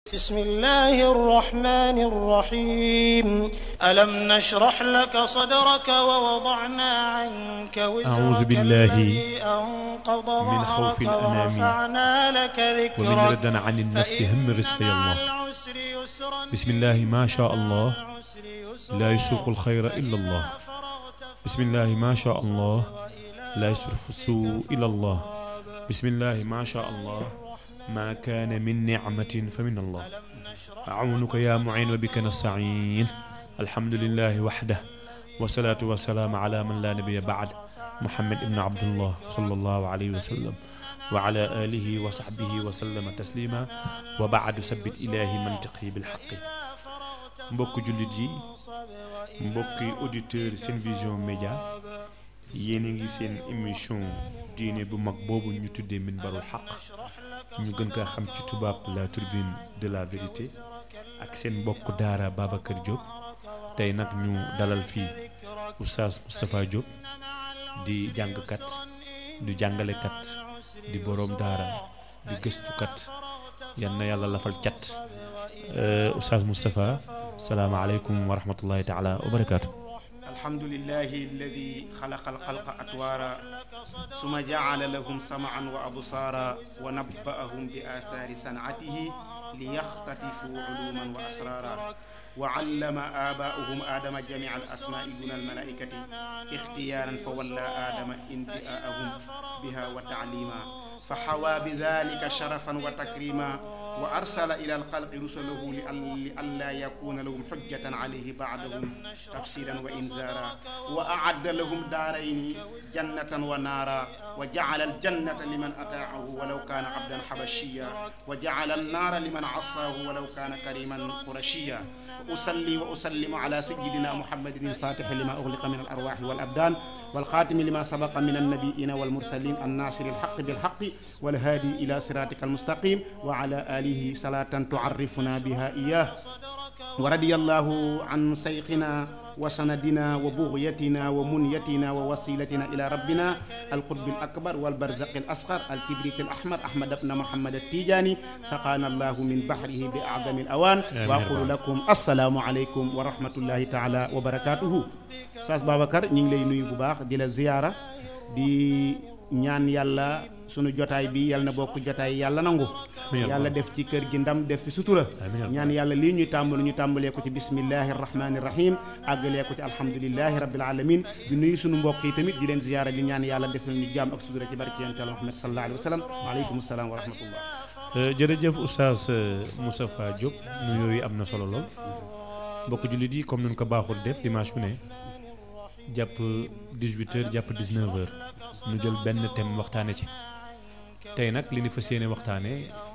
بسم الله الرحمن الرحيم ألم نشرح لك صدرك ووضعنا عنك وزرك أعوذ بالله الذي أنقض من خوف ظهرك الأنام ورفعنا لك ومن ذكرك ردنا عن النفس هم رزق يا مع الله العسر يسرا بسم الله ما شاء الله العسر يسرا لا يسوق الخير إلا الله بسم الله ما شاء الله لا يصرف السوء إلى الله بسم الله ما شاء الله ما كان من نعمة فمن الله أعونك يا معين وبك نستعين الحمد لله وحده والصلاة والسلام على من لا نبي بعد محمد بن عبد الله صلى الله عليه وسلم وعلى آله وصحبه وسلم تسليما وبعد سبت إلهي منطقه بالحق mbokk jullit yi mbokki auditeur seen vision média yéen a ngi seen émission diine bu mag boobu ñu tuddee minbarul xaq ñu gën kaa xam ci tubaab la turbine de la vérité ak seen mbokk daara Babacar Diop tey nag ñu dalal fii oustaz Moustapha Diop di jàngkat di jàngalekat di boroom daara di gëstukat yal na yàlla lafal cat oustaz Moustapha salaamaaleykum wa rahmatullahi taala wa barakaatu. الحمد لله الذي خلق الخلق أطوارا ثم جعل لهم سمعا وأبصارا ونبأهم بآثار صنعته ليختطفوا علوما وأسرارا وعلم آباؤهم آدم جميع الأسماء دون الملائكة اختيارا فولى آدم انبئاءهم بها وتعليما فحوى بذلك شرفا وتكريما وأرسل إلى الخلق رسله لئلا يكون لهم حجة عليه بعدهم تفسيرا وإنذارا وأعد لهم دارين جنة ونارا وجعل الجنة لمن أطاعه ولو كان عبدا حبشيا وجعل النار لمن عصاه ولو كان كريما قرشيا وأصلي وأسلم على سيدنا محمد الفاتح لما أغلق من الأرواح والأبدان والخاتم لما سبق من النبيين والمرسلين الناصر الحق بالحق والهادي إلى صراطك المستقيم وعلى آله صلاة تعرفنا بها إياه ورضي الله عن سيقنا وسندنا وبغيتنا ومنيتنا ووسيلتنا إلى ربنا القطب الأكبر والبرزق الأصغر الكبريت الأحمر أحمد بن محمد التيجاني سقانا الله من بحره بأعظم الأوان آمين. وأقول لكم السلام عليكم ورحمة الله تعالى وبركاته Saas Babacar ñu ngi lay nuyu bu baax di la ziyaara di ñaan yàlla sunu jotaay bi yàlla na bokk jotaay yàlla nangu Amiin. yàlla def ci kër gi ndam def fi sutura Amiin. ñaan yàlla lii ñuy tàmbali ñu tàmbalee ko ci bismillahi rahmaani rahim àggalee ko ci alhamdulillahi rabbil alamin di nuyu sunu mbokk yi tamit di leen ziyaara di ñaan yàlla def ñu jàmm ak sutura ci barke yonent Yàlla Muhammad sallallahu alayhi wa sallam waaleykum salaam wa rahmatullah jërëjëf oustaz Moustapha Diop nuyoo yi am na solo lool mbokk jullit yi comme ni ñu ko baaxul def dimanche bu ne jàpp 18h jàpp 19h nu jël benn thème waxtaane ci tey nag li ñu fas yéene waxtaane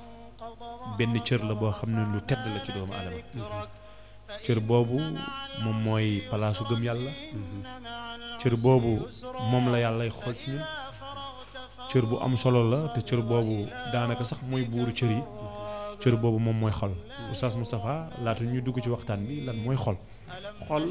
benn cër la boo xam ne lu tedd la ci doomu aadama cër boobu moom mooy palaasu gëm yàlla cër boobu moom la yàllay xool ci ñun cër bu am solo la te cër boobu daanaka sax mooy buuru cër yi cër boobu moom mooy xol oustaz Moustapha laata ñuy dugg ci waxtaan bi lan mooy xol xol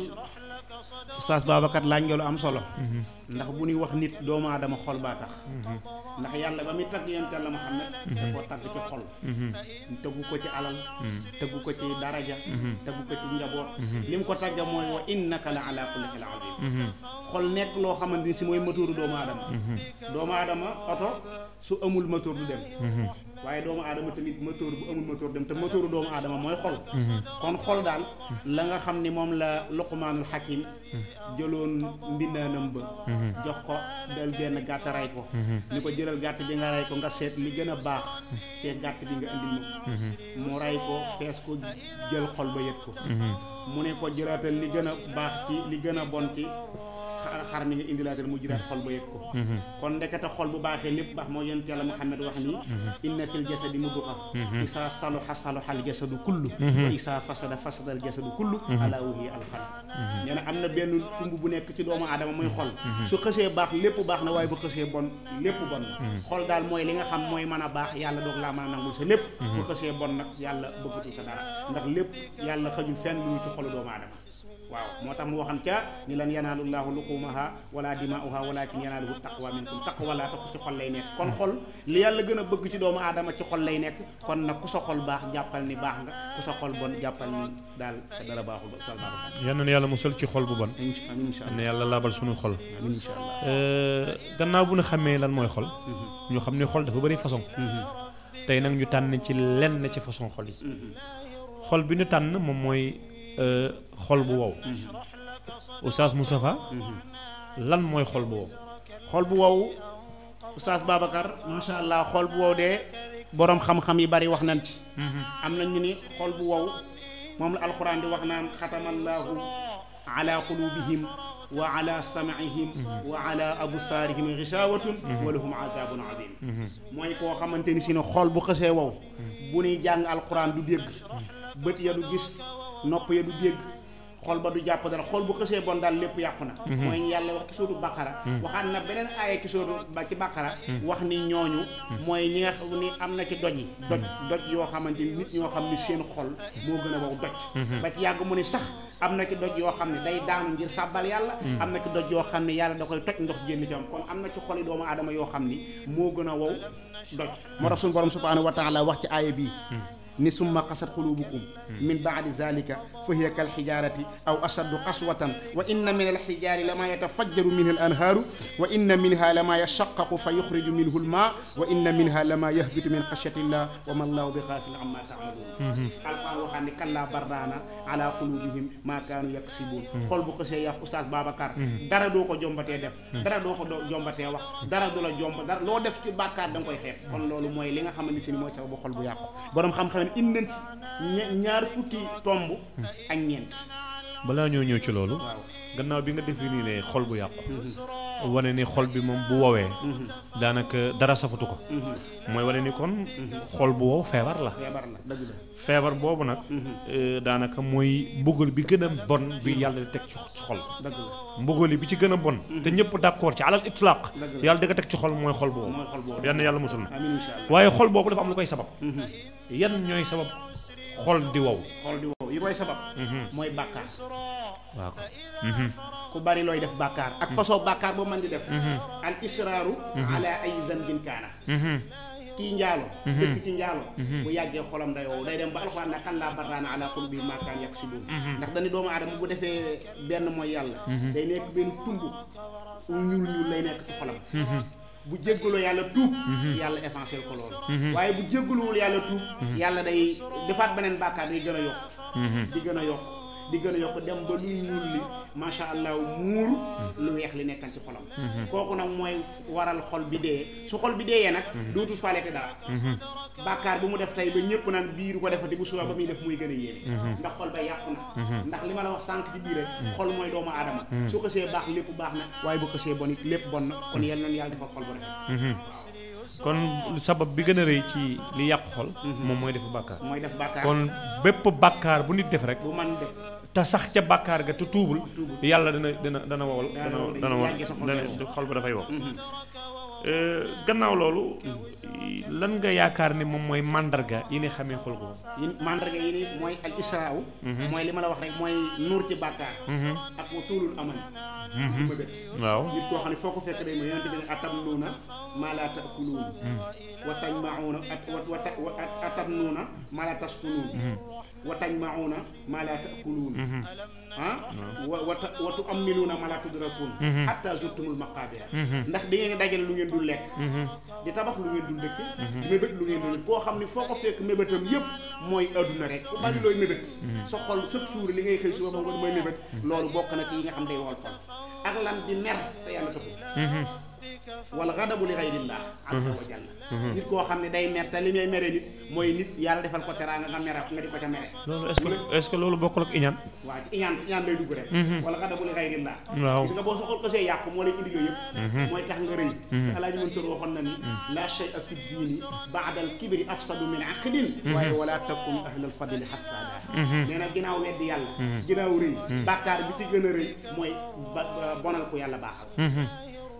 Oustaz Babacar laaj nga lu am solo ndax bu ñuy wax nit doomu aadama xol baa tax ndax yàlla ba muy tagg yonent Yàlla Muhammad da koo tagg ci xol tëggu ko ci alal tëggu ko ci daraja tëggu ko ci njaboot li mu ko tagga mooy wa innaka la ala kulli xil azim xol nekk loo xamante ni si mooy moteuru doomu aadama doomu aadama oto su amul moteur du dem waaye doomu aadama tamit moteur bu amul moteur dem te moteuru doomu aadama mooy xol kon xol daal la nga xam ni moom la luqmaanul hakim jëloon mbindaanam ba jox ko del benn gàtt ray ko ni ko jëlal gàtt bi nga ray ko nga seet li gën a baax te gàtt bi nga indil ma ko mu ray ko fees ko jël xol ba yët ko mu ne ko jëlaatal li gën a baax ci li gën a bon ci xar xar mi nga indilaatal mu jëlaat xol ba yëg ko kon ndekete xol bu baaxee lépp baax moo yonent yàlla Muhammad wax ni inna fil jasadi mudxa isaa saluxa saluxa al jasadu kullu wa isaa fasada fasada al jasadu kullu ala wahiya al qalb nee na am na benn tumb bu nekk ci doomu aadama muy xol su xësee baax lépp baax na waaye bu xësee bon lépp bon na xol daal mooy li nga xam mooy mën a baax yàlla doog laa mën a nangul sa lépp bu xësee bon nag yàlla bëggatul sa dara ndax lépp yàlla xajul fenn lu ci xolu doomu aadama waaw moo tax mu waxam ca ni lan yanaalu llaahu luqumaha wala dimaa'uha walakin yanaaluhu taqwa minkum taqwa laa tax ci xol lay nekk kon xol li yàlla gën a bëgg ci doomu aadama ci xol lay nekk kon nag ku sa xol baax jàppal ni baax nga ku sa xol bon jàppal ni daal sa dara baaxul ba sa dara baaxul yal na yàlla musal ci xol bu bon amiin incha yal na allah yàlla laabal suñu xol amiin incha allah Euh, gannaaw bu ñu xamee lan mooy xol ñu xam ne xol dafa bëri façon tey nag ñu tànn ci lenn ci façon xol yi xol bi ñu tànn moom mooy euh, xol bu wow Oustaz Moustapha lan mooy xol bu wow xol bu wow oustaz Babacar macha allah xol bu wow de borom xam-xam yi bari wax nañ ci am na ñu ni xol bu wow moom la alxuraan di wax naan xatamallaahu ala qulubihim wa ala sam'ihim wa ala absaarihim gishaawatun wa lahum azabun azim mooy koo xamante ni si ne xol bu xësee wow bu nuy jàng alxuraan du dégg bët ya du gis nopp ya du dégg xol ba du jàpp dara xol bu xësee bon daal lépp yàqu na mooy ñu yàlla wax ci sootu bàqara waxaat na beneen aaya ci sootu ba ci bàqara wax ni ñooñu mooy ñi nga xam ni am na ci doj yi doj doj yoo xamante ni nit ñoo xam ni seen xol moo gën a wow doj ba ci yàgg mu ni sax am na ci doj yoo xam ne day daanu ngir sàbbal yàlla am na ci doj yoo xam ne yàlla da koy toj ndox génn ci am kon am na ci xoli doomu aadama yoo xam ni moo gën a wow doj moo tax suñu borom subhanahu wa taala wax ci aaya bii ni summa qasat xulubukum min baadi zalika fa hiya kal xijaarati aw ashaddu qaswatan wa inna min alxijaari lama yatafajjaru minhu al anhaaru wa inna minha lama yashaqqaqu fa yuxriju minhu al maa wa inna minha lama yahbitu min xashyati llah wa ma allahu bi xaafil amma taamaluun alquran waxaan ni kallaa bardaana ala qulubihim maa kaanu yaksibuun xol bu xësee yàq oustaz Babacar dara doo ko jombatee def dara doo ko do- jombatee wax dara du la jomb dara loo def ci bàkkaar da nga koy xeeb kon loolu mooy li nga xamante ni mooy sababu xol bu yàqu borom xam-xam ne indi nañ ci ña- ñaar fukki tomb ak ñeent balaa ñoo ñëw ci loolu waaw gannaaw bi nga définir ne xol bu yàqu wane ni xol bi moom bu wowee daanaka dara safatu ko mooy wane ni kon xol bu wow feebar la feebar la dëgg la feebar boobu nag euh, daanaka mooy mbugal bi gën a bon bi yàlla di teg ci xol dëgg la mbugali bi ci gën a bon te ñëpp d'accord ci alal itlaq Dëgg la. yàlla di ko teg ci xol mooy xol boobu mooy xol boobu yann yàlla musul na amiin incha allah waaye xol boobu dafa am lu koy sabab yan ñooy sabab xol di wow xol di wow yi koy sabab mooy bàkkaar waaw ko ku bari looy def bàkkaar ak façon bàkkaar boo mën di def al israaru ala ay zanbin kaana kii njaalo dëkk ci njaalo bu yàggee xolam day wow day dem ba alxuraan na kan laa barraana ala qulubihim maa kaanu yaksibuun ndax dañu doomu aadama bu defee benn mooy yàlla day nekk benn tumb ñuul ñuul lay nekk ci xolam bu jéggaloo yàlla tuub yàlla effacé ko loolu waaye bu jéggaluwul yàlla tuub yàlla day defaat beneen bàkkaar day gën a yokk di gën a yokk di gën a yokk dem ba luy ñuul li macha allah muur lu weex li nekkan ci xolam kooku nag mooy waral xol bi dee su xol bi deeyee nag dootul faalete dara bàkkaar bu mu def tey ba ñëpp naan bii du ko defati bu suba ba muy def muy gën a yéeme ndax xol ba yàqu na ndax li ma la wax sànq ci biir rek xol mooy doomu aadama su xësee baax lépp baax na waaye bu xësee bon it lépp bon na kon yal nañu yàlla defal xol bu rafet kon sabab bi gën a rëy ci li yàqu xol moom mooy def bàkkaar mooy def bàkkaar kon bépp bàkkaar bu nit def rek bu man def te sax ca bàkkaar ga te tuubul Tuubul. yàlla dana dana dana wowal Dana dana wow, dana wow yàggee sa xol day wow. dana xol ba dafay wow gannaaw loolu lan nga yaakaar ni moom mooy màndarga yi ni xamee xol ko yi mandarga yi ni mooy al israaw mooy li ma la wax rek mooy nuur ci bàkkaar ak wa tuulul aman du ma bët waaw nit koo xam ne foo ko fekk day ma yonente bi ne atam nuuna maa laa taakuluun wa tajmauna at wa ta wa atam nuuna maa laa taskunuun wa tajmauna maa laa taakuluun ah wa wa ta wa tu ammiluuna maa laa tudrakuun hatta zurtumul maqaabira ndax da ngeen di dajale lu ngeen dul lekk di tabax lu ngeen dul dëkk mébét lu ngeen dul koo xam ne foo ko fekk mébétam yépp mooy adduna rek ku bari looy mébét sa xol chaque jour li ngay xëy suba ba ngoon mooy mébét loolu bokk na ci yi nga xam day wol xol ak lan di mer te yàlla taxul wala xadabu li xayrillah azza wa jalla nit koo xam ne day mer te li may mere nit mooy nit yàlla defal ko teraanga nga mere nga di ko ca mere loolu est-ce que est-ce que loolu bokkul ak iñaan waa ci iñaan iñaan lay dugg rek wala xadabu li xayrillah waaw gis nga boo soxol ko see yàqu moo lay indi yooyu yëpp mooy tax nga rëy te alaaji mën tër waxoon na ni la shay'a fi diini baada al kibri afsadu min aqlin waaye wala takun ahlal fadli hassada nee na ginnaaw weddi yàlla ginnaaw rëy bàkkaar bi ci gën a rëy mooy ba bonal ko yàlla baaxal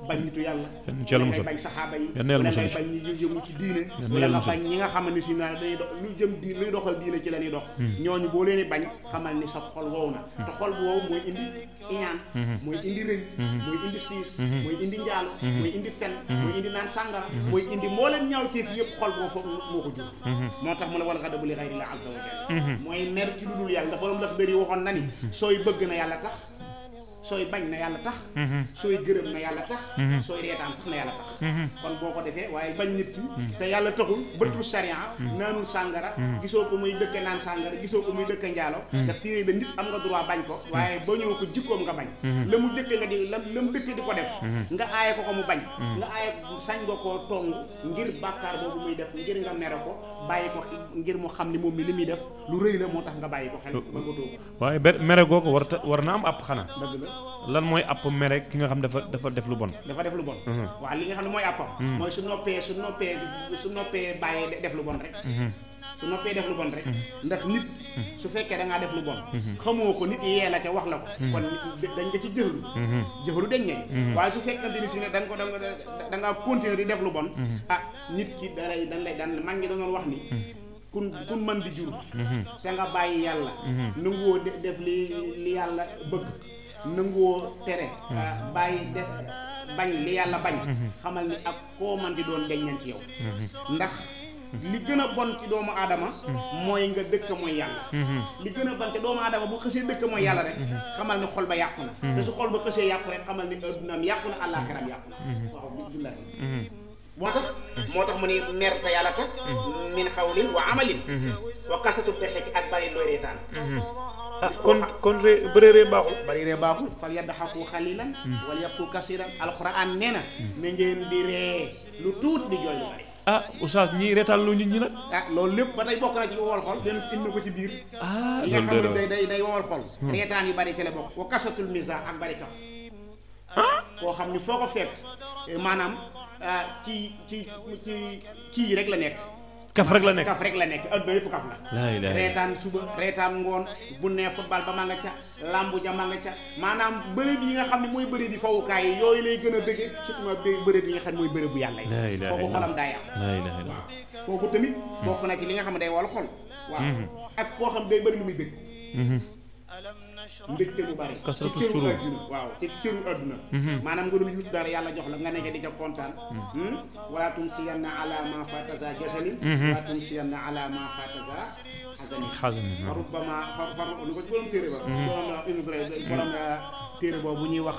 bañ nitu yàlla Yal na ci yàlla wala ngay musal. bañ saxaaba yi Yal na yàlla wala ngay musal bañ ñi yëngu ci diine na wala yàlla nga musal. bañ ñi nga xamante si naa dañuy dox lu jëm di luy doxal diine ci la ñuy dox ñooñu boo leen di bañ xamal ni sa xol wow na te xol bu wow mooy indi iñaan mooy indi rëy mooy indi siis mooy indi njaalo mooy indi fen mooy indi naan sàngara mooy indi moo leen ñaawteef yëpp xol boo foofu moo ko jur moo tax mu ne wal xadabu li xayri la azza wa jalla mooy mer ci lu dul yàlla ndax borom lax dëri waxoon na ni sooy bëgg na yàlla tax sooy bañ na yàlla tax sooy gërëm na yàlla tax sooy reetaan sax na yàlla tax kon boo ko defee waaye bañ nit ki te yàlla taxul bëttul sharia naanul sàngara gisoo ko muy dëkke naan sàngara gisoo ko muy dëkke njaalo ndax téere da nit am nga droit bañ ko waaye ba ñëw ko jikkoom nga bañ la mu dëkke nga di la la mu dëkke di ko def nga aaye ko ko mu bañ nga aaye ko sañ nga koo tong ngir bàkkaar boobu muy def ngir nga mere ko bàyyi ko ngir mu xam ni moom mi li muy def lu rëy la moo tax nga bàyyi ko xel ba nga toog waaye ber mere googu war ta war na am àpp xanaa dëgg la lan mooy àpp mere ki nga xam dafa dafa def lu bon dafa def lu bon waaw li nga xam ne mooy àppam mooy su noppee su noppee su noppee bàyyee de- def lu bon rek su noppee def lu bon rek ndax nit su fekkee da ngaa def lu bon xamoo ko nit yee la ca wax la ko kon nit dañ nga ci jëxlu jëxlu dañ ne waaye su fekkante ni si ne da nga ko da nga da ngaa continuer di def lu bon ah nit ki da lay dan lay dan mag ngi da doon wax ni kun kun mën di jur te nga bàyyi yàlla nanguwoo de- def li li yàlla bëgg nanguwoo tere ah, bàyyi def bañ li yàlla bañ xamal ni ak koo man di doon deññan ci yow ndax li gën a bon ci doomu aadama mooy nga dëkk mooy yàlla li gën a bon te doomu aadama bu xësee dëkk mooy yàlla rek xamal ni xol ba yàqu na te su xol ba xësee yàqu rek xamal ni addunaam yàqu na àllaaxiram yàqu na waaw billahi moo tax moo tax mu ni mer te yàlla tax min xawlin wa amalin wa kasatu dexeki ak bari looy reetaan ah kon kon ré bëree baaxul bari ree baaxul fal yaddaxaku xalilan wala yabku kasiran alxuraan nee na na ngeen di ree lu tuuti di jooy lu bari ah oustaz ñii reetaan lu nit ñi nag ah loolu lépp ba tey bokk na ci lu wowal xol leen indi ko ci biir ah yi nga loolu xam de ne day day day wowal xol reetaan yu bari ci la bokk wa kasatul misa ak bari kaf koo xam ni foo ko fekk eh, maanaam ah, ci ci ci kii rek la nekk kaf rek la nekk kaf rek la nekk adduna yëpp kaf la laa ilaaha reetaan suba reetaan ngoon bu nee football ba ma nga ca lambu ja ma nga ca maanaam bërëb yi nga xam ne mooy bërëb yi fawukaay yi yooyu lay gën a bëgge surtout ma bé- bërëb yi nga xam ne mooy bërëb bu yàlla yi laa ilaaha kooku xolam illallah daa yàqu laa ilaaha illallah kooku tamit bokk na ci li nga xam ne day wal xol waaw ak koo xam day bëri lu muy bëgg mbégte mu bari Kasratu ci cëru surur. àdduna waaw ci cëru àdduna maanaam nga doon yut dara yàlla jox la nga nekk di ca kontaan wala tum siyanna ala ma fataza jasalin wala tum siyanna ala ma fataza xasanin xasanin fa rubbama far far lu ko borom téere ba borom la inudre borom la téere boobu bu ñuy wax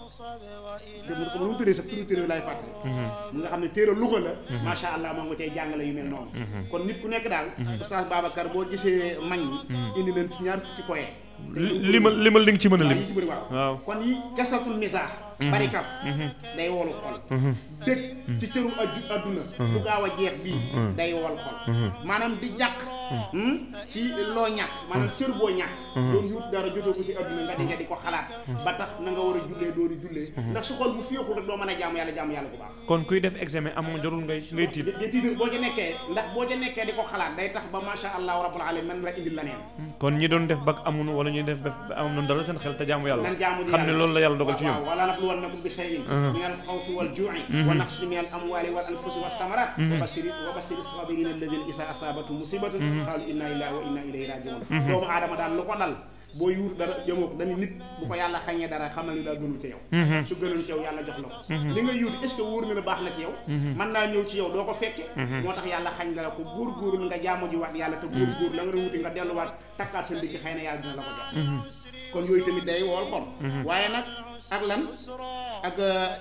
dégg ko lu mu tëree sax turu téere bi laay fàttali mu nga xam ne téere luxa la macha allah moo nga cay jàngale yu mel noonu kon nit ku nekk daal oustaz Babacar boo gisee mag ñi indi leen ci ñaar fukki point limal limal li nga ci mën a waaw lim yi ci bëri waaw waaw kon yi kasatul misaax bari kaf day wolu xol dëkk ci cëru addu adduna bu gaaw a jeex bii day wol xol maanaam di jàq ci loo ñàkk maanaam cër boo ñàkk doon yut dara jotoo ko ci adduna nga di nga di ko xalaat ba tax na nga war a jullee doori jullee ndax su xol bu féexul rek doo mën a jaamu yàlla jaamu yàlla bu baax kon kuy def examen amoo jarul ngay ngay tiit de tiitar boo ca nekkee ndax boo ca nekkee di ko xalaat day tax ba masha allahu rabbul alamin man la indil la neen kon ñi doon def bag amunu wala ñuy def ba am na dara seen xel te jaamu yàlla nan jaamu di xam ne yàlla. loolu la yàlla dogal ci ñoom waaw wala nabluwannakum bi shay'in min al xawfi wal ju'i wa naqsin min al amwali wal anfusi was samarat wa bashiri wa bashiri sabirin alladhina isa asabatu musibatun qalu inna lillahi wa inna ilayhi raji'un doomu aadama daal lu ko dal boo yuur dara jëmoo ko dañu nit bu ko yàlla xañee dara xamal ni daa gënul ci yow su gënul ci yow yàlla jox la ko li nga yuut est ce que wóor na la baax na ci yow mën naa ñëw ci yow doo ko fekke moo tax yàlla xañ la ko góor góorul nga jaamu ji waat yàlla te góor góor la nga doon wuti nga delluwaat takkaat sa ndigg xëy na yàlla dina la ko jox kon yooyu tamit day wool xol waaye nag ak lan ak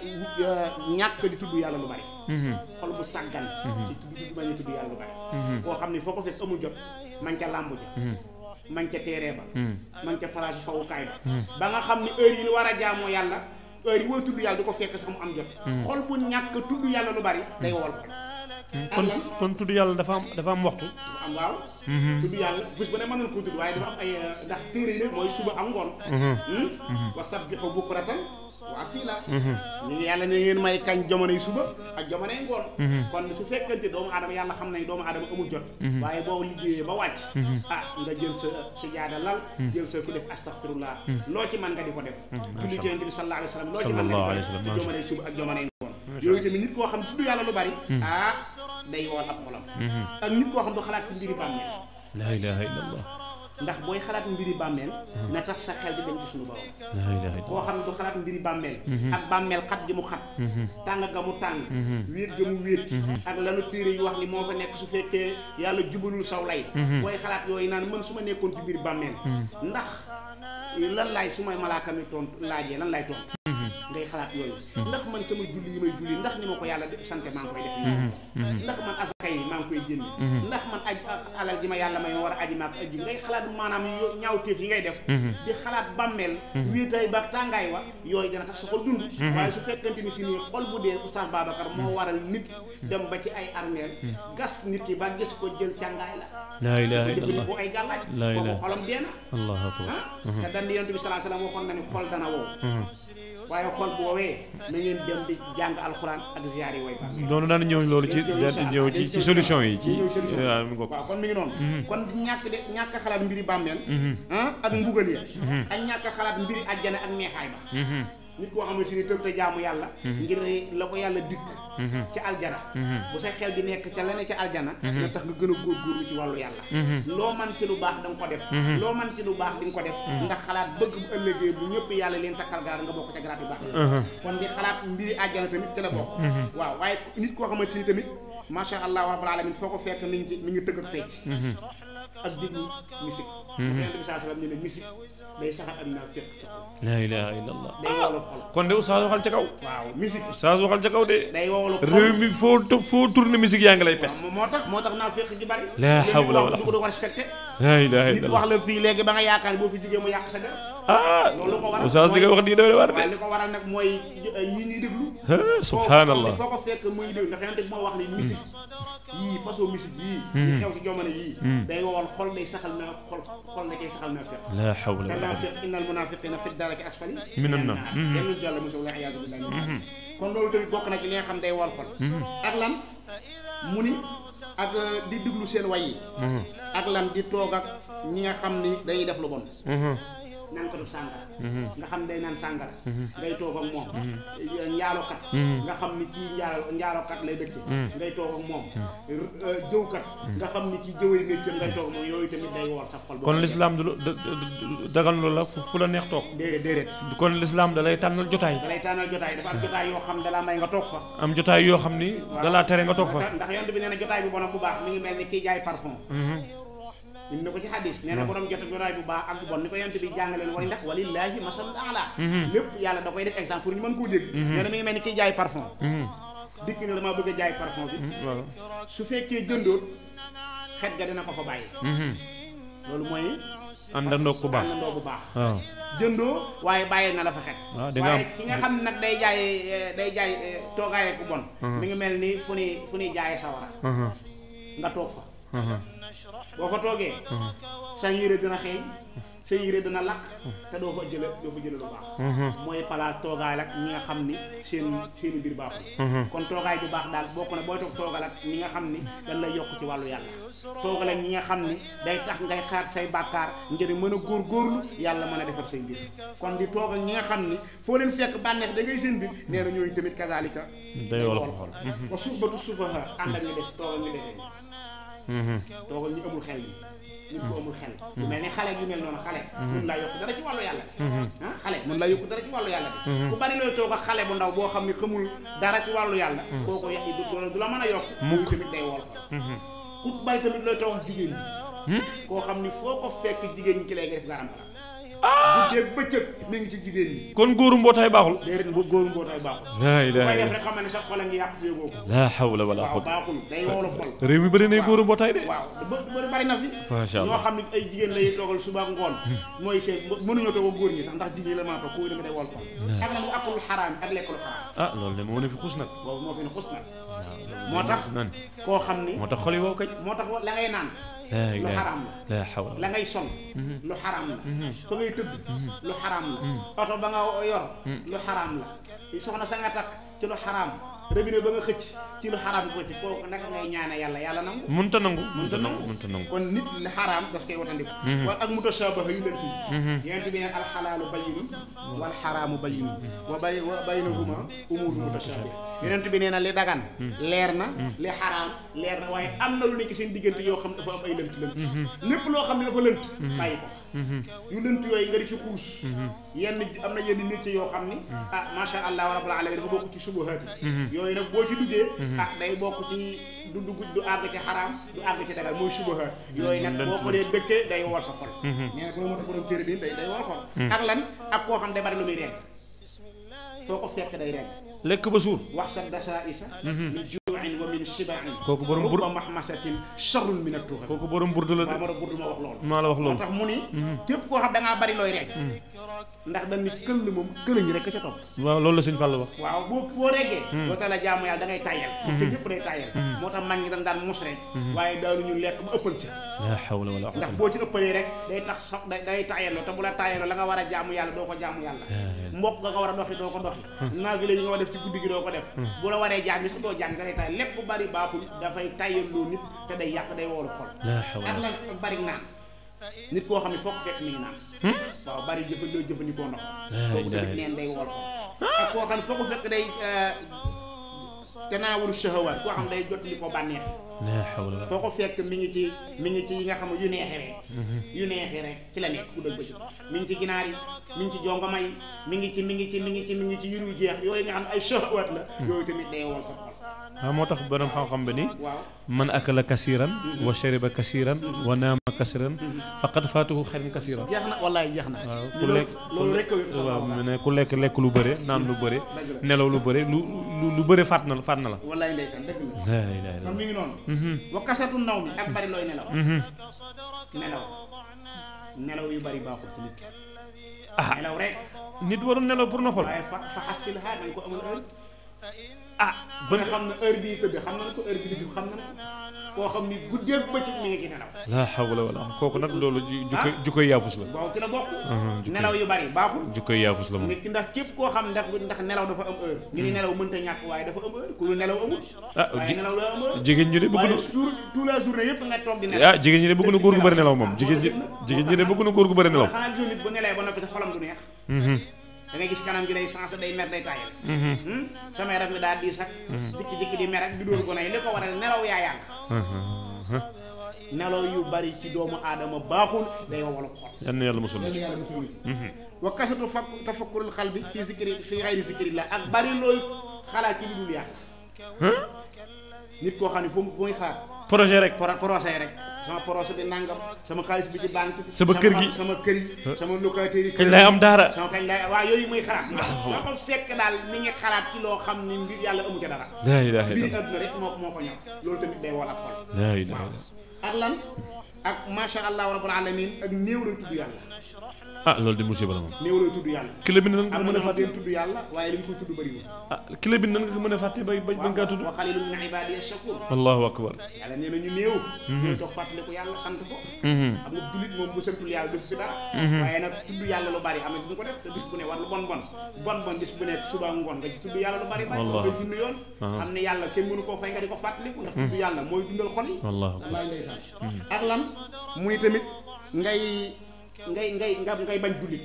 ñàkk di tudd yàlla lu bari xol bu sàggan ci tudd tudd bañ a tudd yàlla lu bari koo xam ni foo ko fekk amul jot man ca làmb ja man ca téere ba man ca place fawukaay ba ba nga xam ni heure yi ni war a jaamoo yàlla heure yi war tudd yàlla di ko fekk sax mu am jot xol bu ñàkk tudd yàlla lu bari day wool xol ak kon lan kon tudd yàlla dafa am dafa am waxtu dafa am waaw tudd yàlla bés ba ne mën nañ koo tudd waaye dafa am ay ndax téere yi nag mooy suba ak ngoon wa sabbihu bukratan wasila ñu ngi yàlla ne ngeen may kañ jamonoy suba ak jamonoy ngoon kon su fekkante doomu aadama yàlla xam nañ doomu aadama amul jot waaye boo liggéeyee ba wàcc ah nga jël sa sa jaada lal jël sa ku def astaghfirullah loo ci man nga di ko def julli ci yonent bi sallallahu alayhi wa sallam loo ci man nga di ko def ci jamonoy suba ak jamonoy ngoon yooyu tamit nit koo xam tudd yàlla lu bari ah day woon ab xolam ak nit koo xam du xalaat ci mbiri bàmmeel laa ilaha illallah ndax booy xalaat mbiri bàmmeel na tax sa xel di dem ci suñu borom laa ilaha illallah koo xam ne du xalaat mbiri bàmmeel ak bàmmeel xat gi mu xat tàng ga mu tàng wéet ga mu wéet ak lanu téere yi wax ni moo fa nekk su fekkee yàlla jubalul saw lay booy xalaat yooyu naan man su ma nekkoon ci biir bàmmeel ndax lan laay su may malaaka mi tontu laajee lan laay tontu ngay xalaat yooyu ndax man sama julli yi may julli ndax ni ma ko yàlla sante maa ngi koy def nii ndax man asaka yi maa ngi koy génn ndax man aj alal ji ma yàlla may ma war a aji maak aji ngay xalaat maanaam yo ñaawteef yi ngay def di xalaat bàmmeel wéetaay ba tàngaay wa yooyu dana tax sa xol dund waaye su fekkante ni si nii xol bu dee Oustaz Babacar moo waral nit dem ba ci ay armeel gas nit ki ba gis ko jël càngaay la laa ilaha illallah jëfandikoo ay gàllaaj laa kooku ilaha xolam dee na allahu akbar ah te dan di yonent bi salaa salaam waxoon na ni xol dana wow waaye xol bu woowee na ngeen dem di jàng alxuraan ak ziyaar yi way baax doonu daan ñëw loolu ci daan ñëw ci ci solution yi ci waaw mi ngoog waaw kon mi ngi noonu kon ñàkk de ñàkk xalaat mbiri bàmmeel ah ak mbugal ya ak ñàkk xalaat mbiri àjjana ak neexaay ba nit koo xam ne si ni tëb te jaamu yàlla ngir la ko yàlla dikk ci aljana bu sa xel di nekk ca la ne ca aljana na tax nga gën a góorgóorlu ci wàllu yàlla loo man ci lu baax da nga ko def loo man ci lu baax di nga ko def ndax xalaat bëgg bu ëllëgee bu ñëpp yàlla leen takkal garaat nga bokk ca garaat yu baax yi kon di xalaat mbiri àjjana tamit ci la bokk waaw waaye nit koo xamante ni tamit macha allah rabbul alamin foo ko fekk mi ngi ci mi ngi tëgg ak fecc ak déglu musique yonent bi saa sallam ne ne musique day saxal ak naa fekk ci xol laa ilaha illallah day wowal xol kon de Oustaz waxal ca kaw waaw musique Oustaz waxal ca kaw de day wowal xol réew mi foo to- foo tourné musique yaa ngi lay pes moo tax moo tax naa fekk ji bari La hawla wala du ko doon respecté laa ilaha nit illallah wax la fii léegi ba nga yaakaar boo fi jógee mu yàq sa der ah loolu ko waral Oustaz li nga wax nii doy war de waaye li ko waral nag mooy yii ñuy déglu ah subhanallah foo ko fekk muy déglu ndax yonent bi moo wax ni musique yii façon musique yii yi xew ci jamono yii day wowal xol day saxal na xol xol na koy saxal na fekk laa hawla te wala naafiq innal munafiqina fi daraki asfali Minan naar. yenn jàll mosul la iyaazu billahi kon loolu tamit bokk na ci li nga xam day wal xol ak lan mu ni ak di déglu seen way yi ak lan di toog ak ñi nga xam ni dañuy def lu bon naan ko def sàngara nga xam day naan sàngara ngay toog ak moom njaalokat nga xam ni kii njaalo njaalokat lay dëkk ngay toog ak moom jëwkat nga xam ni kii jëwee métier ngay toog ak moom yooyu tamit day wowal sa xol kon lislaam du da- da- da- dagal lu la fu fu la neex toog déedéet déedéet kon lislaam da lay tànnal jotaay da lay tànnal jotaay dafa am jotaay yoo xam dalaa may nga toog fa am jotaay yoo xam ni da laa tere nga toog fa ndax yonent bi nee na jotaay bu bon ak bu baax mi ngi mel ni kiy jaay parfum indi na ko ci xadis nee na borom jot jotaay bu baax ak bu bon ni ko yonent bi jàngaleen wala ndax walillahi masalul ala lépp yàlla da koy def exemple pour ñu mën koo dégg nee na mi ngi mel ni kiy jaay parfum dikk ne damaa bëgg a jaay parfum bi waaw su fekkee jëndoot xet ga dina ko fa bàyyi loolu mooy àndandoo ku baax àndandoo bu baax waaw jëndoo waaye bàyyi na la fa xet waaw di nga waaye am- ki nga xam ne nag day jaay eh, day jaay eh, toogaaye ku bon mi ngi mel ni fu ni fu ni jaaye sawara nga toog fa boo fa toogee sa yére dina xeeñ sa yére dina lakk te doo fa jële doo fa jële lu baax mooy palaas toogaay ak ñi nga xam ni seen seeni mbir baaxul kon toogaay bu baax daal bokk na booy toog toogal ak ñi nga xam ni dañ lay yokk ci wàllu yàlla toogal ak ñi nga xam ni day tax ngay xaat say bàkkaar ngir mën a góor góorlu yàlla mën a defar say mbir kon di toog ak ñi nga xam ni foo leen fekk bànneex da ngay seen mbir nee na ñooñu tamit kazalika day wala ko xool wa suxbatu sufaha ànd ak ñu des toog ak ñu defee toogal ñu amul xel yi nit ku amul xel lu mel ni xale yu mel noonu xale mun laa yokk dara ci wàllu yàlla bi ah xale mun laa yokk dara ci wàllu yàlla bi ku bari looy toog ak xale bu ndaw boo xam ne xamul dara ci wàllu yàlla kooku ya du du la mën a yokk mukk tamit day wol ku bari tamit looy toog ak jigéen ñi koo xam ni foo ko fekk jigéen ñi ci lay def garam bu dee bëccëg mi ngi ci jigéen ñi kon góoru mbootaay baaxul déedéet mbu góoru mbootaay baaxul laa koy ilaha def illa rek xam ne sa xol a ngi yàq yógoo ko laa hawla wala waaw xawla baaxul day wowlu xol réew mi bëri nay góoru mbootaay de waaw ba bëri bari na fi Masha ñoo Allah. xam ne ay jigéen lay toogal suba ak ngoon mooy seen mënuñoo toog ak góor ñi sax ndax jigéen la maa toog kooku dama day wol xol ak lan akul xaraam ak lekkul xaraam ah loolu de moo ne fi xuus nag boobu moo fi ne xus nag waaw moo tax nan koo xam ni moo tax xol yi wow kañ moo tax la ngay naan laa lu ilaaha xaraam la laa hawla la ngay sol lu xaraam la fa ngay tëdd lu xaraam la oto ba nga yor lu xaraam la soxna sa nga takk ci lu xaraam robinet ba nga xëcc ci lu xaraam ko ci kooku naka ngay ñaane yàlla yàlla nangu munta nangu mënta munta nangu nangu munta nangu kon nit li xaraam das koy watandiku wala ak mutashabaha yu lënt yi yonent bi ne alxalaalu bayyinun wal xaraamu bayyinun wa bay wa baynahuma umuuru mutashabih yonent bi nee na li dagan leer na li xaraam leer na waaye am na lu nekk seen diggante yoo xam dafa am ay lënt lënt lépp loo xam ne dafa lënt bàyyi ko yu lënt yooyu nga di ci xuus yenn am na yenn métier yoo xam ni ah macha allah rabbul alamin dafa bokk ci subuhaat yi yooyu nag boo ci duggee ah day bokk ci du dugg du àgg ci xaraam du àgg ci dagal mooy subuhaat yooyu nag boo ko dee dëkkee day wol sa xol nee na ko moo tax borom téere bi day day wol xol ak lan ak koo xam day bari lu muy rekk foo ko fekk day rekk lekk ba suur wax sa dasa isa min juuin wa min shibain Kooku borom bur- rubba mahmasatin charrun min atuxa kooku borom burdu la waaw de ma burdu ma wax loolu maa la wax moo loolu tax mu ni képp koo xam da ngaa bari looy rekk ndax dañ ni këll moom këlëñ rek ca topp waaw loolu la sëñ Fall wax waaw boo boo reggee doo tala jaamu yàlla da ngay tàyyal te ñëpp day tàyyal moo tax mag ñi dañ daan mus rek waaye daanuñu lekk ba ëppal ci laa hawla wala ndax quwwata boo ci ëppalee rek day tax so day day tàyyaloo te bu la tàyyaloo la nga war a jaamu yàlla doo ko jaamu yàlla mbokk nga nga war a doxi doo ko doxi naafile yi nga war a def ci guddi gi doo ko def bu la waree jàng sax doo jàng nga day tàyyal lépp bu bari baaxul dafay tàyyaloo nit te day yàq day woolu xol laa ak hawla lan ak bari naan nit koo xam ne foo ko fekk mi ngi naan waaw bari jëfandikoo jëfandikoo ndox kooku tamit neen day wool xol ak koo xam ne foo ko fekk day tanaawulu shahawaat koo xam day jot li ko bànneex laa hawla wala foo ko fekk mi ngi ci mi ngi ci yi nga xam ne yu neexee rek yu neexee rek ci la nekk ku dëgg bëccëg mi ngi ci ginaar yi mi ngi ci jongoma yi mi ngi ci mi ngi ci mi ngi ci mi ngi ci yurul jeex yooyu nga xam ne ay shahawaat la yooyu tamit day wool sa xol waaw moo tax borom xam-xam bi ni waaw man akala kasiran wa shariba kasiran wa naama kasiran faqad faatuhu xayran kasiran jeex na wallaay jeex na waaw ku loolu lekk loolu rek ko wér waaw mu ne ku lekk lekk lu bëre naan lu bëre dëgg la nelaw lu bëre lu lu lu bëre faat na la faat na la wallaay ndeysaan dëgg la laa ilaaha kon illallaah mi ngi noonu wa kasatu ndaw mi ak bari looy nelaw nelaw nelaw yu bari baaxul ci nit ah nelaw rek nit warul nelaw pour noppal waaye fa fa xasil ha dañ ko amul heure ah ba nga xam ne heure bii tëdd xam nañ ko heure bi di jub xam nañ ko koo xam ni guddeeg bëccëg mi ngi ci nelaw laa hawla wala kooku nag loolu ju- jukkoy jukkoy yaafus la boobu ci la bokk jukkoy- nelaw yu bari baaxul jukkoy yaafus la moom nit ki ndax képp koo xam ndax ndax nelaw dafa am heure ñu ni nelaw mënta ñàkk waaye dafa am heure ku lu nelaw amul ah waaye ji- nelaw la am heure jigéen ñi de bëgg waaye na jour toute la journée yëpp nga toog di nelaw ah jigéen ñi de bëgg na góor gu bëri nelaw moom jigéen ñi jigéen ñi de bëgg na góor gu bëri nelaw xanaa gisoo nit bu nelee ba noppi te xolam du neex Mhm, da ngay gis kanam gi day sensé day mer day tàyyal mhm, Hmm? sama yaram mi daal di sax jikki jikki di mer ak di dóor ko nay li ko waral nelaw yaa yàgg mhm. nelaw yu bari ci doomu aadama baaxul day wowal xol yal na yàlla musul na yàlla ci yàlla musul ci wa kasatu fakk tafakkurul xal bi fi zikri fi xayri zikrillah ak bari looy xalaat ci lu dul yàlla nit koo xam ne fu mu muy xaar projet rek pro projet rek sama projet bi nangam sama xaalis bi ci banque Sama kër gi. sama kër yi sama locataire yi kañ lay am daara sama kañ lay waaw yooyu muy xalaat soo ko fekk daal mi ngi xalaat ci loo xam ni mbir yàlla amu ca dara laa ilaaha mbiri illallaah adduna rek moo moo ko ñor loolu tamit day wal ak xol laa ilaaha illallaah ak lan ak masha allah rabbul alamin ak néew lay tudd yàlla ah loolu di musiba la moom néew lay tudd yàlla ki la bind nan nga am ko na mën a ñoo xam fàtte ne tudd yàlla waaye li mu koy tudd bëriwul ah ki la bind nan nga ko mën a fàtte bay bay ngaa tudd wa xalilun min ibadiya shakur allahu akbar yàlla nee na ñu néew ñooy toog fàttaliku yàlla sant ko Mhm, xam nga jullit moom bu santul yàlla def fi dara waaye nag tudd yàlla lu bari am na duñ ko def te bis bu ne war lu bon bon bon bon bis bu ne suba ngoon nga ci tudd yàlla lu bari bari Wallah. nga junni yoon xam ne yàlla kenn mënu koo fay nga di ko fàttaliku ndax tudd yàlla mooy dundal xol yi allahu akbar wallaay ndeysaan ak lan muy tamit ngay ngay ngay nga ngay bañ jullit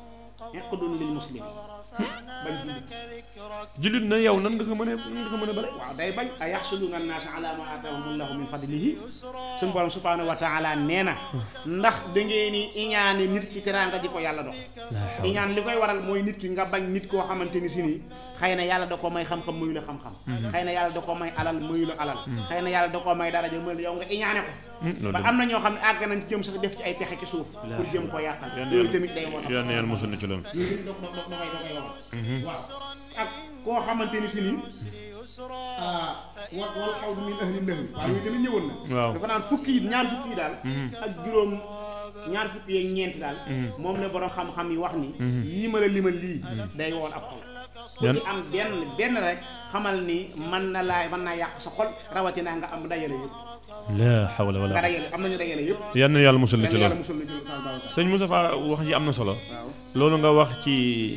iqdun lil muslim bañ jullit jullit na yow nan nga ko mën a nan nga ko mën a bale waaw day bañ a yaxsuduna annaasa ala ma aatahumullahu min fadlihi suñu borom subhanahu wa taala nee na ndax da ngeen ni iñaane nit ki teraanga ji ko yàlla dox iñaan li koy waral mooy nit ki nga bañ nit koo xamante ni si nii xëy na yàlla da ko may xam-xam mayu la xam-xam xëy na yàlla da ko may alal mayu la alal xëy na yàlla da ko may daraja mayu la yow nga iñaane ko loolu ba de am na ñoo xam ne àgg nañ jëm sax def ci ay pexe ci suuf pour jëm koo yàqal yal na loolu yàlla tamit day won yal na yàlla musul na ci loolu yooyu tamit da da da koy da koy waral waaw ak koo xamante ni si nii ah wa wal xaw min ahli nahl waaw yooyu tamit ñëwoon na waaw dafa naan fukki yi ñaar fukki yi daal ak juróom ñaar fukki yeeg ñeent daal moom la borom xam-xam yi wax ni yii ma la limal lii day woon ab xol ku Yan- ci am benn benn rek xamal ni mën na laa mën naa yàq sa xol rawatina nga am dajale yëpp laa xawla nga wala dajale am nañu dajale yëpp yal na yàlla musal la ci yàlla yàlla loolu musul la ci Oustaz Babacar sëñ Moustapha wax ji am na solo waaw loolu nga wax ci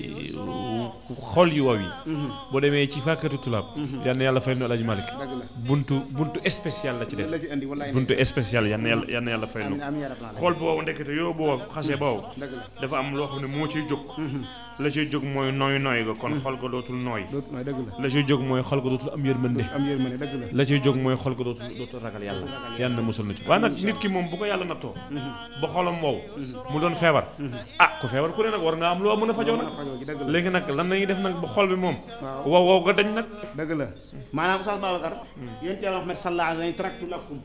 xol yu waw yi boo demee ci fàkkatu tulaab yal na yàlla fay nu Alaaji Malick dëgg la buntu buntu spécial la ci def la ci indi wallaay buntu spécial yal na yàlla yal na yàlla fay nu am am yarab naa xool boobu ndekete yow boobu xasee boobu dëgg la dafa am loo xam ne moo ciy jóg la ciy jóg mooy nooy nooy ga kon xol ga dootul nooy doot nooy dëgg la la ciy jóg mooy xol ga dootul am yërmande am yërmande dëgg la la ciy jóg mooy xol ga dootul dootul ragal yàlla yàlla na musul na ci waaye nag nit ki moom bu ko yàlla nattoo ba xolam wow mu doon feebar ah ku feebar ku ne nag war nga am loo mën a fajoo nag mën a fajoo ji dëgg la léegi nag lan nañuy def nag ba xol bi moom waaw wow wow ga dañ nag dëgg la maanaam Oustaz Babacar yonent Yàlla Muhammad sallallahu alayhi wa sallam taraktu lakum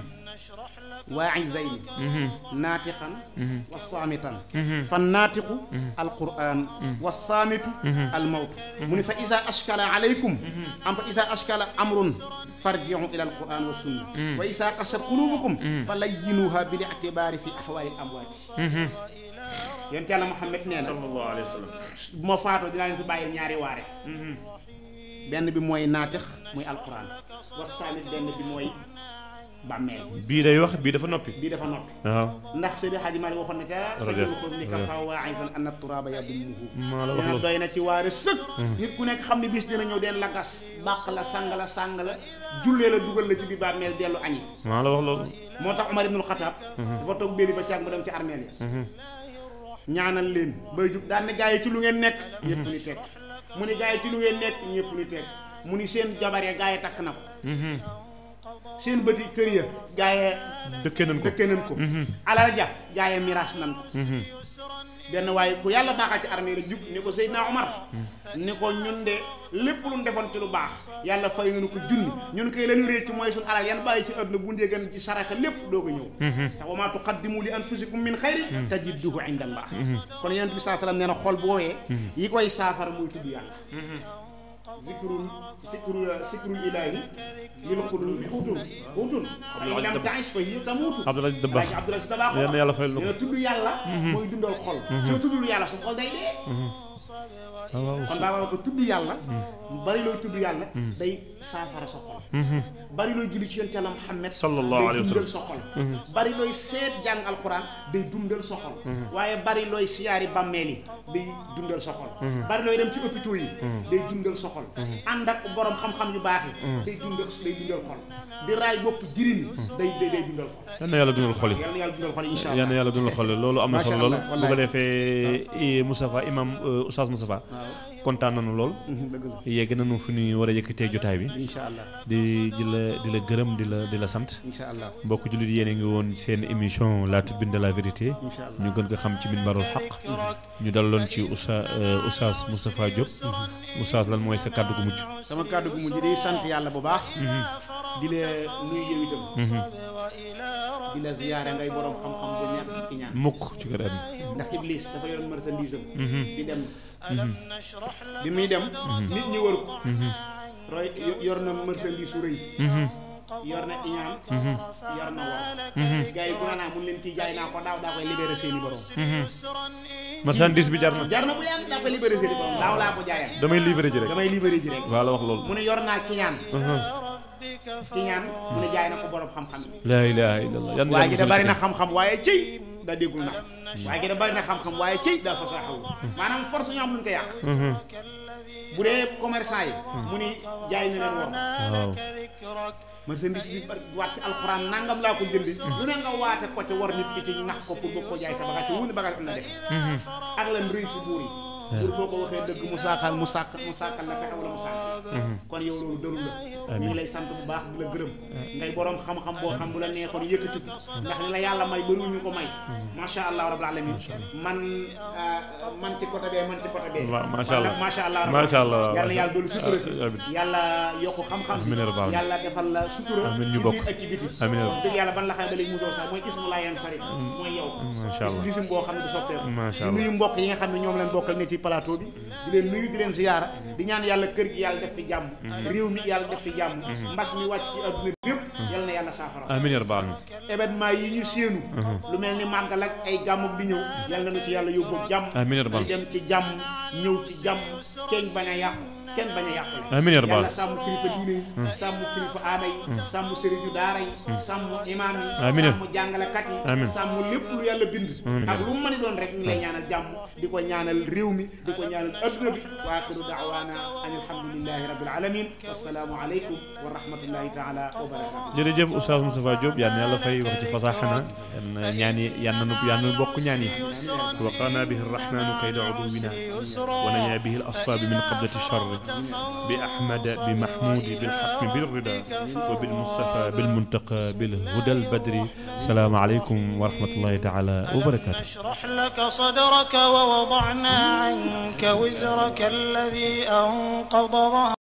waa'izayn naatiqan wa saamitan fa naatiqu alquran wa saamitu almawtu mu ni fa isa ashkala alaykum am fa isa ashkala amrun farji'u ila alquran wa sunna wa isa qasat qulubukum fa layyinuha bil i'tibari fi ahwali al amwaati yonent Yàlla Muhammad nee na sallallahu alayhi wa sallam bu ma faatoo dinaa leen fi bàyyil ñaari waare benn bi mooy naatix muy alquran wasaamit benn bi mooy bàmmeel bii day wax bii dafa noppi bii dafa noppi waaw ndax Seydi Hadji Malick waxoon na ca Rajo sa ko ni ka fa waa'isan anna turaaba yadummuhu maa la wax nee na loolu doy na ci waare sëkk nit ku nekk xam ne bis dina ñëw den la gas bàq la sang la sang la jullee la dugal la ci biir bàmmeel dellu añi maa la wax loolu moo tax Omar ibnul Xataab dafa toog béli ba caag mu dem ci armeel yi ñaanal leen bay jub daan ne gaa yi ci lu ngeen nekk ñëpp ni tekk mu ni gaa yi ci lu ngeen nekk ñëpp ni tekk mu ni seen jabar ya gaa yi takk na ko seen bëti kër ya gaa yi dëkkee nañ ko dëkke nañ ko alal ja gaa yi miraas nañ ko benn waaye ku yàlla baaxal ci armée la jub ni ko Seydina Omar ni ko ñun de lépp lu ñu defoon ci lu baax yàlla fay nga nu ko junni ñun koy lañu récc mooy suñu alal yan bàyyi ci àdduna bu ndee gën ci saraxa lépp doo ko ñëw tax wa maa tuqaddimu li anfusikum min xayrin tajidduhu inda allah kon yonent bi saa sallam nee na xol bu woowee yi koy saafara muy tudd yàlla zikrul zikrul zikrul ilaahi lil xulubi xuutun xuutun fa in lam ta'ish fa hiya tamuutu Abdoul Aziz Dabakh Alaaji Abdoul Aziz Dabakh yal na yàlla fayal na nee ko na tudd yàlla mooy dundal xol soo tuddul yàlla sa xol day dee waaw waaw kon daa ko tudd yàlla bari looy tudd yàlla day saafara sa xol bari looy julli ci yonent Yàlla Muhammad Sallallahu alayhi wa day sallam. dundal sa xol bari looy seet jàng alxuraan day dundal sa xol waaye bari looy siyaari bàmmeel yi day dundal sa xol bari looy dem ci hôpitaux yi day dundal sa xol ànd ak borom xam-xam yu baax yi day dundal day dundal xol di raay bopp jirim yi day day day dundal xol yal na yàlla dundal xol yi yàlla na yàlla dundal xol yi incha yal na allah yàlla dundal xol yi loolu am na Macha solo lool Allah, bu ko wallaay. defee Moustapha imam euh, Oustaz Moustapha kontaan nañu lool dëgg la yegg nañu fu ñuy war a yëkkatee jotaay bi incha allah di di la di la gërëm di la di la sant incha allah mbokk jullit yéen a ngi woon seen émission la tribune de la vérité incha allah ñu gën ko xam ci minbarul xaq ñu daloon ci Oussa Oustaz Moustapha Diop Oustaz lan mooy sa kàddu gu mujj sama kàddu gu mujj di sant yàlla bu baax di la nuyu yow itam di la ziyaare ngay borom xam-xam bu ñàkk ki ñaan mukk ci kër àddina ndax iblis dafa yoroon marchandise am di dem bi muy dem nit ñi wër ko roy yor na marchandise su rëy yor na iñaan yor na war gars yi bu na naa mun leen kii jaay naa ko daaw daa koy libéré seeni borom marchandise bi jar na jar na bu yàgg daa koy libéré seeni borom daaw laa ko jaayal damay livré ji rek damay libéré ji rek waa la wax loolu mu ne yor naa kiñaan kiñaan mu ne jaay na ko borom xam-xam yi laa ilaha illallah yan waaye gi da bari na xam-xam waaye cëy daa déggul nax waaye gi da bari na xam-xam waaye cëy daa fasaaxawu maanaam force ñu am luñ ko yàq bu dee commerçant yi mu ni jaay na leen war waaw marchandise bi bari waat ci alxuraan nangam laa ko jëndi lu ne nga waate ko ci war nit ki ci nax ko pour bëgg ko jaay sa bagage te wuni bagage am na def ak lan rëy ci buur yi buur boo ko waxee dëgg mu saaxal mu sàkk mu sàkkal la pexe wala mu sàkk kon yow loolu dërul la ñu ngi lay sant bu baax di la gërëm ngay boroom xam-xam boo xam bu la neexoon yëkkati ko ndax li la yàlla may bëriwul ñu ko may macha allah rabbul alamin man man ci côté bee man ci côté bee waaw macha allah macha allah macha allah yàlla na yàlla doolu sutura si amiin yàlla yokku xam-xam Amiin ya rabbal yàlla defal la sutura Amiin ñu ci bokk. biir ak ci biti Amiin ya wax dëgg yàlla ban la xamee ba léegi mosoo sax mooy ismu laa yan farit mooy yow macha allah gisim boo xam ne du soppeeku Macha di allah. nuyu mbokk yi nga xam ne ñoom leen bokkal ne ci plateau bi di leen nuyu di leen ziyaara di ñaan yàlla kër gi yàlla def fi jàmm réew mi yàlla def fi jàmm mbas mi wàcc ci adduna bi yëpp yàlla na yàlla saafara amiin ya rabbal alamin événement yi ñu séenu lu mel ni màggal ak ay gàmmug di ñëw yàlla na nu ci yàlla yóbbu jàmm amiin ya rabbal ñu dem ci jàmm ñëw ci jàmm keeñ bañ a yàqu kenn bañ a yàqule amiin yaa rabbal yàlla sàmm kilifa diine yi sàmm kilifa aada yi sàmm sëriñu daara yi sàmm imaam yi Amiin. sàmm jàngalekat yi Amiin. sàmm lépp lu yàlla bind Amiin. ak lu mu mën a doon rek ñu lay ñaanal jàmm di ko ñaanal réew mi di ko ñaanal adduna bi wa axiru daawaana an alhamdulillahi rabbil alamin wassalaamu aleykum wa rahmatullahi taala wa barakatuh jërëjëf Oustaz Moustapha Diop yal na yàlla fay wax ci fasaaxana yal na ñaan yi yal na nu yal na bokk ñaan yi waqana bihi arrahmanu kayda uduwina wa nañaa bihi al asfaabi min qabdati charri bi ahmada bi mahmudi bil xatmi bil rida wa bil mustafa bil muntaqa bil huda al badri salaamu aleykum wa rahmatullahi taala wa barakatuh نشرح لك صدرك ووضعنا عنك وزرك الذي أنقض ظهرك